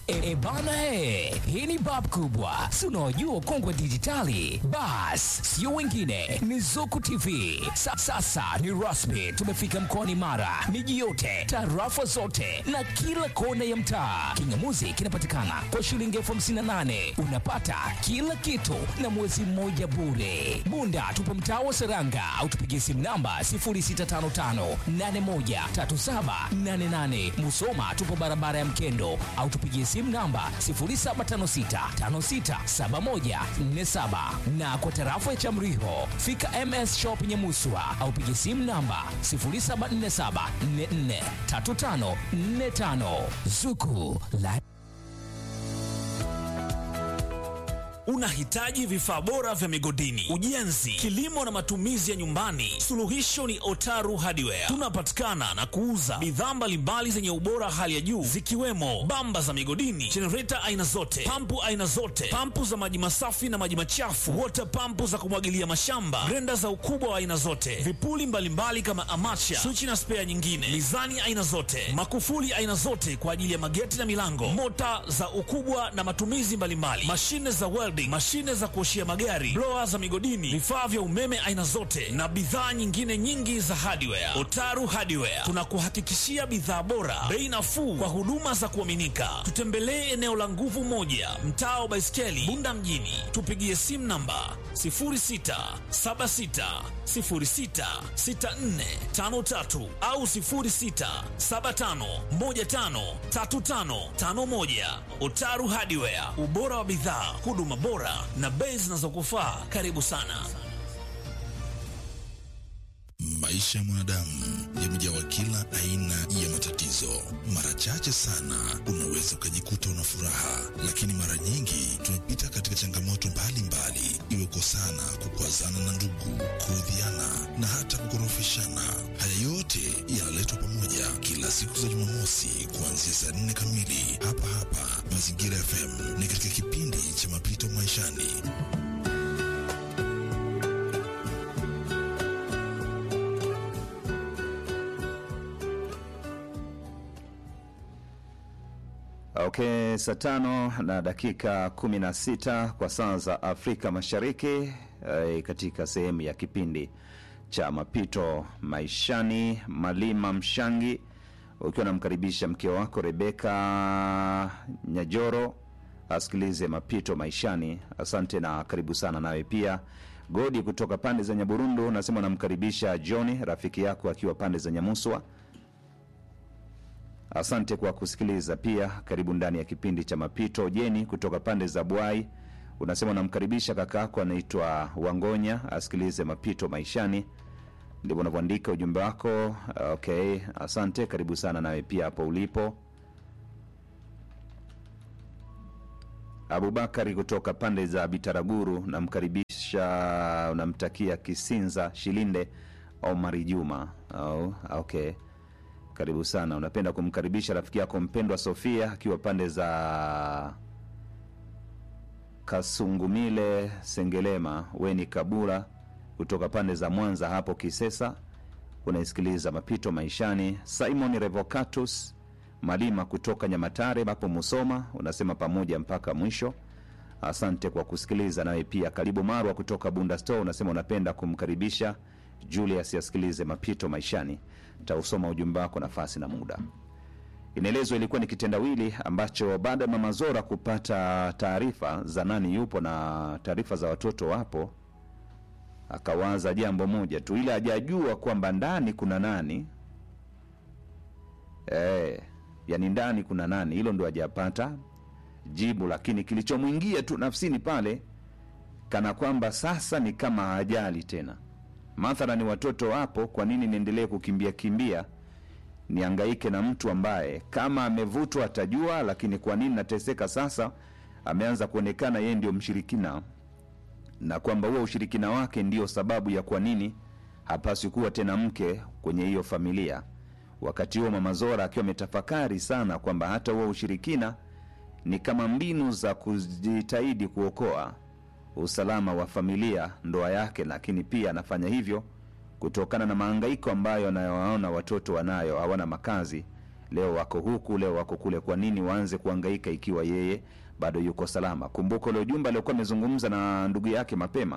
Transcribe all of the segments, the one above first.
E, e bana he, hii ni bab kubwa, si unaojua kongwe dijitali. Bas, sio wengine, ni Zuku TV. Sa, sasa ni rasmi, tumefika mkoani Mara, miji yote, tarafa zote na kila kona ya mtaa. Kingamuzi kinapatikana kwa shilingi elfu hamsini na nane unapata kila kitu na mwezi mmoja bure. Bunda tupo mtaa wa Seranga au tupigie simu namba 0655813788. Musoma tupo barabara ya Mkendo au tupigie simu namba 0756567147 na kwa tarafa ya Chamriho fika MS Shop Nyamuswa au pigie simu namba 0747443545 Zuku la Unahitaji vifaa bora vya migodini, ujenzi, kilimo na matumizi ya nyumbani? Suluhisho ni Otaru Hardware. Tunapatikana na kuuza bidhaa mbalimbali zenye ubora hali ya juu zikiwemo bamba za migodini, jenereta aina zote, pampu aina zote, pampu za maji masafi na maji machafu, water pampu za kumwagilia mashamba, grenda za ukubwa wa aina zote, vipuli mbalimbali kama amacha, swichi na spea nyingine, mizani aina zote, makufuli aina zote kwa ajili ya mageti na milango, mota za ukubwa na matumizi mbalimbali, mashine za welding, mashine za kuoshia magari, blower za migodini, vifaa vya umeme aina zote na bidhaa nyingine nyingi za hardware. Otaru Hardware tunakuhakikishia bidhaa bora, bei nafuu kwa huduma za kuaminika. Tutembelee eneo la Nguvu Moja, mtaa wa Baiskeli, Bunda mjini. Tupigie simu namba 0676066453 au 0675153551. Otaru Hardware, ubora wa bidhaa, huduma bora na bei zinazokufaa. Karibu sana. Maisha ya mwanadamu yamejawa kila aina ya matatizo. Mara chache sana unaweza ukajikuta una furaha, lakini mara nyingi tumepita katika changamoto mbalimbali, iwe kosana, kukwazana na ndugu, kuudhiana na hata kukorofishana. Haya yote yanaletwa pamoja kila siku za Jumamosi kuanzia saa nne kamili hapa hapa Mazingira FM, ni katika kipindi cha mapito maishani. Okay, saa tano na dakika kumi na sita kwa saa za Afrika Mashariki eh, katika sehemu ya kipindi cha mapito maishani, Malima Mshangi ukiwa namkaribisha mke wako Rebeka Nyajoro asikilize mapito maishani. Asante na karibu sana. Nawe pia Godi kutoka pande za Nyaburundu nasema namkaribisha Johni rafiki yako akiwa pande za Nyamuswa. Asante kwa kusikiliza pia. Karibu ndani ya kipindi cha mapito. Jeni kutoka pande za Bwai unasema unamkaribisha kaka yako anaitwa Wangonya asikilize mapito maishani. Ndivyo unavyoandika ujumbe wako. Okay, asante. Karibu sana nawe pia hapo ulipo. Abubakari kutoka pande za Bitaraguru namkaribisha, unamtakia Kisinza Shilinde Omari Juma. Oh, okay karibu sana. Unapenda kumkaribisha rafiki yako mpendwa Sofia akiwa pande za Kasungumile Sengelema, Weni Kabura kutoka pande za Mwanza hapo Kisesa, unaisikiliza mapito maishani. Simon Revocatus Malima kutoka Nyamatare hapo Musoma, unasema pamoja mpaka mwisho. Asante kwa kusikiliza. Nawe pia karibu Marwa kutoka Bunda Store, unasema unapenda kumkaribisha Julius asikilize mapito maishani. Tausoma ujumbe wako nafasi na muda. Inaelezwa ilikuwa ni kitendawili ambacho baada ya mama Zora kupata taarifa za nani yupo na taarifa za watoto wapo, akawaza jambo moja tu, ile hajajua kwamba ndani kuna nani e, yani ndani kuna nani, hilo ndo hajapata jibu, lakini kilichomwingia tu nafsini pale kana kwamba sasa ni kama hajali tena mathala ni watoto wapo, kwa nini niendelee kukimbia kimbia niangaike na mtu ambaye kama amevutwa atajua, lakini kwa nini nateseka sasa? Ameanza kuonekana yeye ndio mshirikina, na kwamba huo ushirikina wake ndio sababu ya kwa nini hapaswi kuwa tena mke kwenye hiyo familia. Wakati huo Mama Zora akiwa ametafakari sana kwamba hata huo ushirikina ni kama mbinu za kujitahidi kuokoa usalama wa familia, ndoa yake, lakini pia anafanya hivyo kutokana na mahangaiko ambayo anayowaona watoto wanayo, hawana makazi leo wako huku leo wako kule kwa nini waanze kuangaika ikiwa yeye bado yuko salama kumbuka ule ujumbe aliokuwa amezungumza na ndugu yake mapema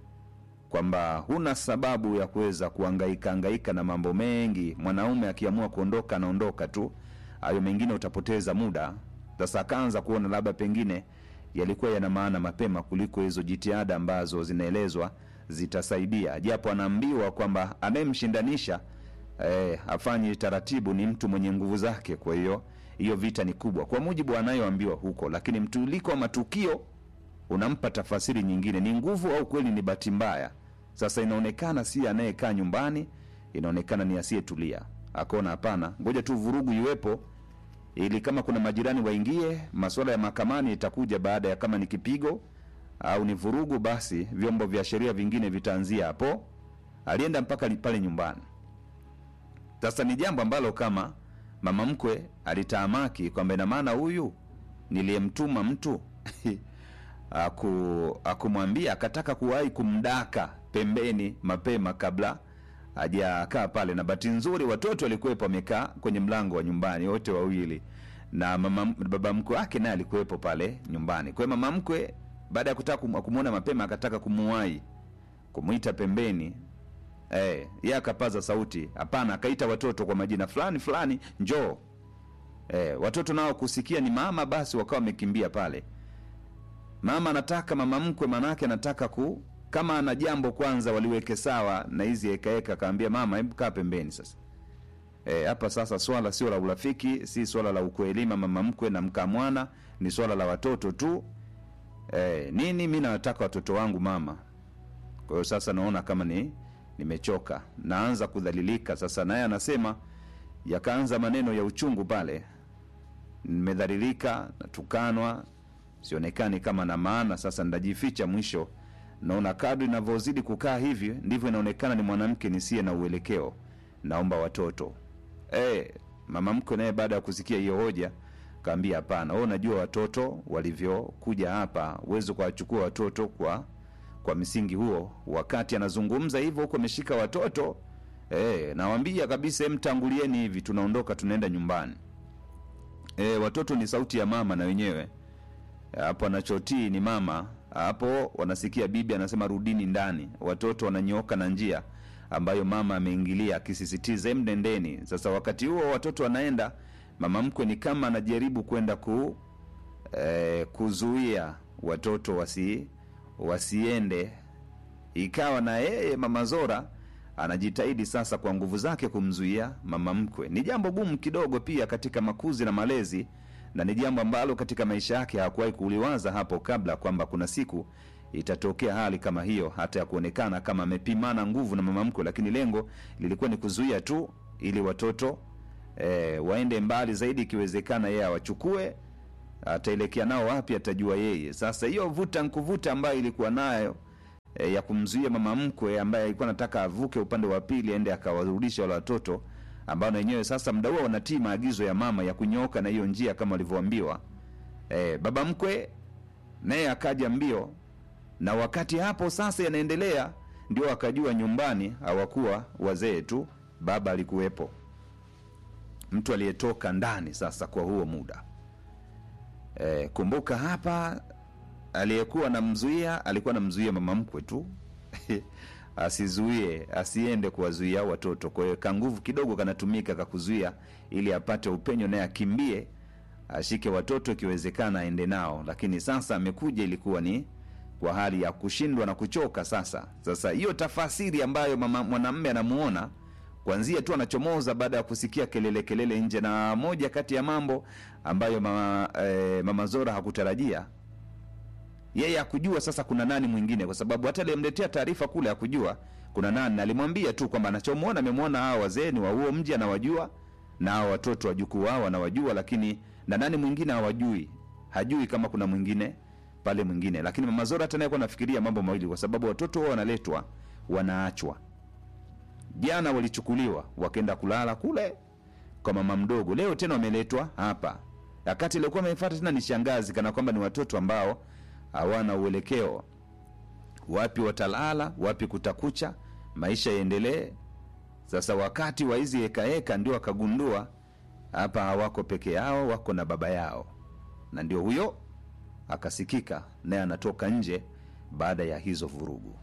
kwamba huna sababu ya kuweza kuangaika angaika na mambo mengi mwanaume akiamua kuondoka anaondoka tu hayo mengine utapoteza muda sasa akaanza kuona labda pengine yalikuwa yana maana mapema kuliko hizo jitihada ambazo zinaelezwa zitasaidia japo anaambiwa kwamba anayemshindanisha eh, afanye taratibu ni mtu mwenye nguvu zake kwa hiyo hiyo vita ni kubwa kwa mujibu anayoambiwa huko lakini mtuliko wa matukio unampa tafasiri nyingine ni nguvu au kweli ni bahati mbaya sasa inaonekana si anayekaa nyumbani inaonekana ni asiyetulia akaona hapana ngoja tu vurugu iwepo ili kama kuna majirani waingie masuala ya mahakamani itakuja baada ya kama ni kipigo au ni vurugu basi vyombo vya sheria vingine vitaanzia hapo alienda mpaka li- pale nyumbani sasa ni jambo ambalo kama mama mkwe alitaamaki kwamba ina maana huyu niliyemtuma mtu aku, akumwambia akataka kuwahi kumdaka pembeni mapema kabla hajakaa pale na bahati nzuri watoto walikuwepo wamekaa kwenye mlango wa nyumbani wote wawili na mama, baba mkwe wake naye alikuwepo pale nyumbani kwa hiyo mama mkwe baada ya kutaka kum- kumwona mapema akataka kumuwahi kumwita pembeni eh, ye akapaza sauti hapana akaita watoto kwa majina fulani fulani njoo eh, watoto nao kusikia ni mama basi wakawa wamekimbia pale mama anataka mama mkwe manake anataka ku kama ana jambo kwanza waliweke sawa na hizi hekaeka akaambia mama hebu kaa pembeni sasa Eh, hapa sasa swala sio la urafiki si swala la ukuelima mama mkwe na mkaa mwana ni swala la watoto tu eh, nini mi nataka watoto wangu mama kwa hiyo sasa naona kama ni nimechoka naanza kudhalilika sasa naye anasema yakaanza maneno ya uchungu pale nimedhalilika natukanwa sionekani kama na maana sasa ndajificha mwisho naona kadri inavyozidi kukaa hivi ndivyo inaonekana ni mwanamke nisiye na uelekeo naomba watoto e, mama mkwe naye baada ya kusikia hiyo hoja kaambia hapana wewe unajua watoto walivyokuja hapa uwezi kuwachukua watoto kwa kwa msingi huo wakati anazungumza hivyo huku ameshika watoto e, nawambia kabisa "Em, mtangulieni hivi tunaondoka tunaenda nyumbani e, watoto ni sauti ya mama na wenyewe hapo anachotii ni mama hapo wanasikia bibi anasema rudini ndani watoto wananyooka na njia ambayo mama ameingilia akisisitiza "Em, nendeni sasa wakati huo watoto wanaenda mama mkwe ni kama anajaribu kwenda ku eh, kuzuia watoto wasi wasiende ikawa na yeye mama zora anajitahidi sasa kwa nguvu zake kumzuia mama mkwe ni jambo gumu kidogo pia katika makuzi na malezi na ni jambo ambalo katika maisha yake hakuwahi kuliwaza hapo kabla kwamba kuna siku itatokea hali kama hiyo hata ya kuonekana kama amepimana nguvu na mama mkwe lakini lengo lilikuwa ni kuzuia tu ili watoto e, waende mbali zaidi ikiwezekana yeye awachukue ataelekea nao wapi atajua yeye sasa hiyo vuta nkuvuta ambayo ilikuwa nayo e, ya kumzuia mama mkwe ambaye alikuwa anataka avuke upande wa pili aende akawarudisha wale watoto ambao na wenyewe sasa mda huo wanatii maagizo ya mama ya kunyooka na hiyo njia kama walivyoambiwa e, baba mkwe naye akaja mbio na wakati hapo sasa yanaendelea ndio akajua nyumbani hawakuwa wazee tu baba alikuwepo mtu aliyetoka ndani sasa kwa huo muda e, kumbuka hapa aliyekuwa namzuia alikuwa namzuia mama mkwe tu asizuie asiende kuwazuia watoto kwa hiyo kanguvu kidogo kanatumika kakuzuia ili apate upenyo naye akimbie ashike watoto ikiwezekana aende nao lakini sasa amekuja ilikuwa ni kwa hali ya kushindwa na kuchoka sasa sasa hiyo tafasiri ambayo mama mwanamme anamuona kwanzia tu anachomoza baada ya kusikia kelele kelele nje na moja kati ya mambo ambayo mama, eh, mama zora hakutarajia yeye akujua sasa kuna nani mwingine kwa sababu hata aliyemletea taarifa kule akujua kuna nani na alimwambia tu kwamba anachomwona amemwona hawa wazee ni wa huo mji anawajua na hawa watoto wajukuu wao anawajua lakini na nani mwingine hawajui hajui kama kuna mwingine pale mwingine lakini mama zora hata naye kuwa nafikiria mambo mawili kwa sababu watoto wao wanaletwa wanaachwa jana walichukuliwa wakaenda kulala kule kwa mama mdogo leo tena wameletwa hapa wakati iliokuwa amefata tena ni shangazi kana kwamba ni watoto ambao hawana uelekeo wapi watalala wapi kutakucha maisha yaendelee sasa wakati wa hizi hekaheka ndio akagundua hapa hawako peke yao wako na baba yao na ndio huyo akasikika naye anatoka nje baada ya hizo vurugu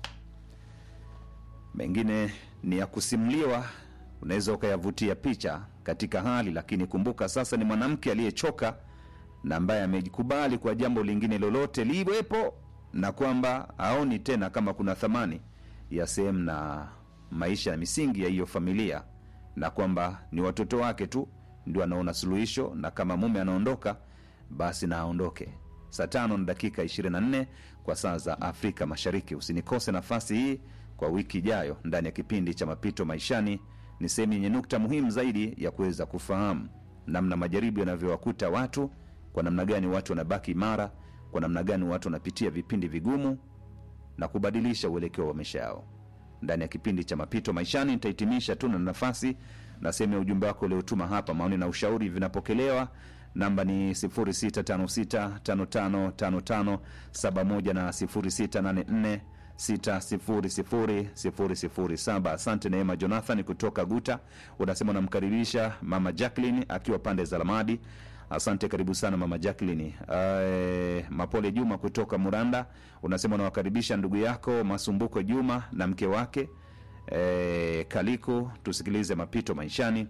mengine ni ya kusimuliwa unaweza ukayavutia picha katika hali lakini kumbuka sasa ni mwanamke aliyechoka na ambaye amejikubali kwa jambo lingine lolote liwepo na kwamba aoni tena kama kuna thamani ya sehemu na maisha ya misingi ya hiyo familia na kwamba ni watoto wake tu ndio anaona suluhisho na kama mume anaondoka basi na aondoke saa tano na dakika 24 kwa saa za afrika mashariki usinikose nafasi hii kwa wiki ijayo ndani ya kipindi cha mapito maishani ni sehemu yenye nukta muhimu zaidi ya kuweza kufahamu namna majaribu yanavyowakuta watu kwa namna gani watu wanabaki imara kwa namna gani watu wanapitia vipindi vigumu na kubadilisha uelekeo wa maisha yao ndani ya kipindi cha mapito maishani nitahitimisha tu na nafasi na sehemu ya ujumbe wako uliotuma hapa maoni na ushauri vinapokelewa namba ni 0656555571 na 0684 600007 asante neema jonathan kutoka guta unasema unamkaribisha mama jacklin akiwa pande za lamadi asante karibu sana mama jacklin uh, mapole juma kutoka muranda unasema unawakaribisha ndugu yako masumbuko juma na mke wake e, kaliko tusikilize mapito maishani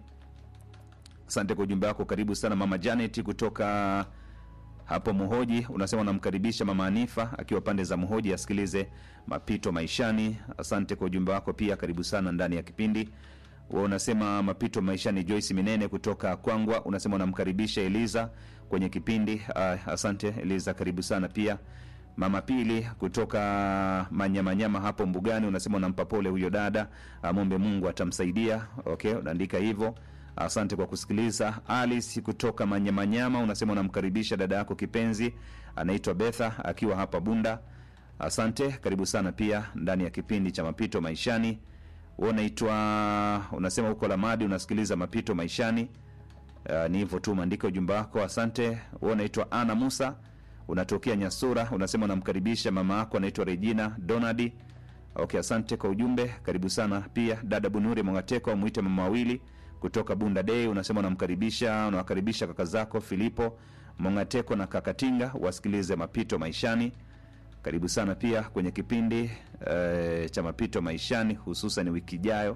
asante kwa ujumbe wako karibu sana mama janet kutoka hapo muhoji unasema unamkaribisha mama anifa akiwa pande za muhoji asikilize mapito maishani asante kwa ujumbe wako pia karibu sana ndani ya kipindi wa unasema mapito maishani joyce minene kutoka kwangwa unasema unamkaribisha eliza kwenye kipindi uh, asante eliza karibu sana pia mama pili kutoka manyamanyama hapo mbugani unasema unampa pole huyo dada amombe mungu atamsaidia okay unaandika hivyo asante kwa kusikiliza alice kutoka manyamanyama unasema unamkaribisha dada yako kipenzi anaitwa betha akiwa hapa bunda asante karibu sana pia ndani ya kipindi cha mapito maishani Wewe unaitwa unasema huko lamadi unasikiliza mapito maishani uh, ni hivyo tu maandika ujumbe wako asante Wewe unaitwa ana musa unatokea nyasura unasema unamkaribisha mama yako anaitwa regina donadi okay asante kwa ujumbe karibu sana pia dada bunuri mwangateko mwite mama wawili kutoka bunda dei unasema unamkaribisha unawakaribisha kaka zako filipo mongateko na kakatinga wasikilize mapito maishani karibu sana pia kwenye kipindi e, cha mapito maishani hususan wiki ijayo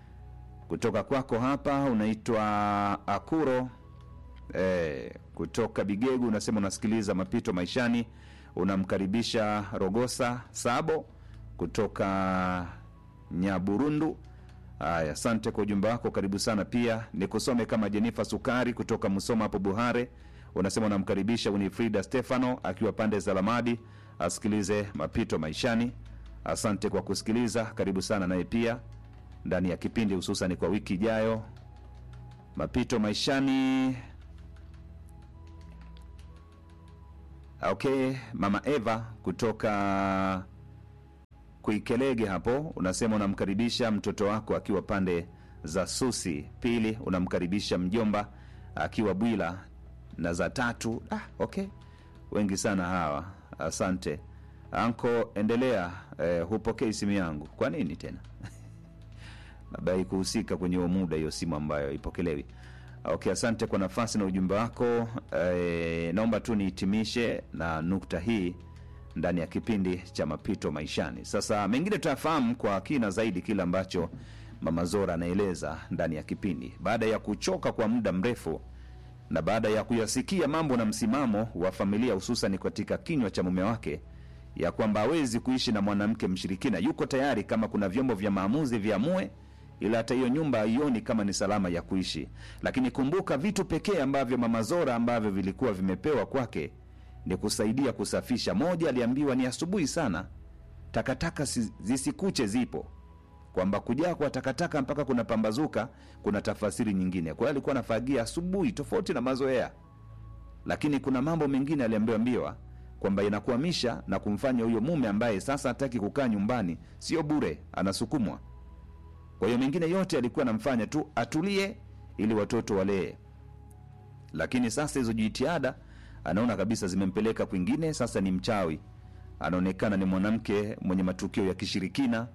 kutoka kwako hapa unaitwa akuro e, kutoka bigegu unasema unasikiliza mapito maishani unamkaribisha rogosa sabo kutoka nyaburundu haya asante kwa ujumbe wako karibu sana pia nikusome kama jenifa sukari kutoka msoma hapo buhare unasema unamkaribisha unifrida stefano akiwa pande za lamadi asikilize mapito maishani asante kwa kusikiliza karibu sana naye pia ndani ya kipindi hususan kwa wiki ijayo mapito maishani okay mama eva kutoka kuikelege hapo unasema unamkaribisha mtoto wako akiwa pande za susi pili unamkaribisha mjomba akiwa bwila na za tatu ah, okay wengi sana hawa asante anko endelea eh, hupokei simu yangu kwa nini tena labda haikuhusika kwenye huo muda hiyo simu ambayo ipokelewi okay asante kwa nafasi na ujumbe wako eh, naomba tu nihitimishe na nukta hii ndani ya kipindi cha mapito maishani sasa mengine tutafahamu kwa kina zaidi kile ambacho mama zora anaeleza ndani ya kipindi baada ya kuchoka kwa muda mrefu na baada ya kuyasikia mambo na msimamo wa familia hususan katika kinywa cha mume wake ya kwamba hawezi kuishi na mwanamke mshirikina yuko tayari kama kuna vyombo vya maamuzi viamue ila hata hiyo nyumba haioni kama ni salama ya kuishi lakini kumbuka vitu pekee ambavyo mama zora ambavyo vilikuwa vimepewa kwake ni kusaidia kusafisha moja aliambiwa ni asubuhi sana takataka si- zisikuche zipo kwamba kujaa kwa takataka mpaka kuna pambazuka kuna tafasiri nyingine kwa hiyo alikuwa anafagia asubuhi tofauti na mazoea lakini kuna mambo mengine aliambiwa kwamba inakuhamisha na kumfanya huyo mume ambaye sasa hataki kukaa nyumbani sio bure anasukumwa kwa hiyo mengine yote alikuwa anamfanya tu atulie ili watoto walee lakini sasa hizo jitihada anaona kabisa zimempeleka kwingine sasa ni mchawi anaonekana ni mwanamke mwenye matukio ya kishirikina kwa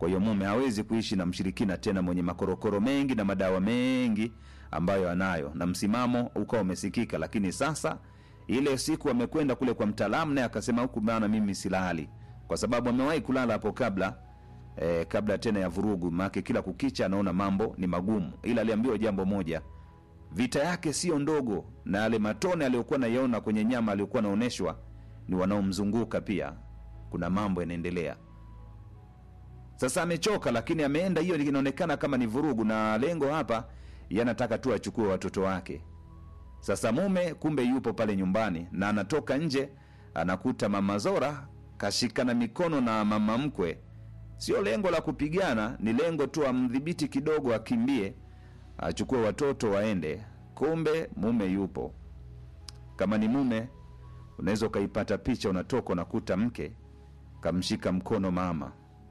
kwa hiyo mume hawezi kuishi na mshirikina tena mwenye makorokoro mengi na madawa mengi ambayo anayo na msimamo ukawa umesikika lakini sasa ile siku amekwenda kule kwa mtaalamu naye akasema huku bana mimi silali kwa sababu amewahi kulala hapo kabla eh, kabla tena ya vurugu maake kila kukicha anaona mambo ni magumu ila aliambiwa jambo moja vita yake sio ndogo na yale matone aliyokuwa naiona kwenye nyama aliyokuwa anaonyeshwa ni wanaomzunguka pia kuna mambo yanaendelea sasa amechoka lakini ameenda hiyo inaonekana kama ni vurugu na lengo hapa yanataka tu achukue watoto wake sasa mume kumbe yupo pale nyumbani na anatoka nje anakuta mama zora kashikana mikono na mama mkwe sio lengo la kupigana ni lengo tu amdhibiti kidogo akimbie achukue watoto waende kumbe mume yupo kama ni mume unaweza ukaipata picha unatoka unakuta mke kamshika mkono mama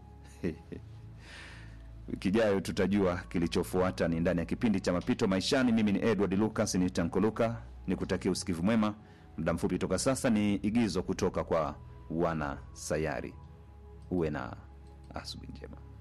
wiki ijayo tutajua kilichofuata ni ndani ya kipindi cha mapito maishani mimi ni edward lucas ni tankoluka ni kutakia usikivu mwema muda mfupi toka sasa ni igizo kutoka kwa wana sayari uwe na asubuhi njema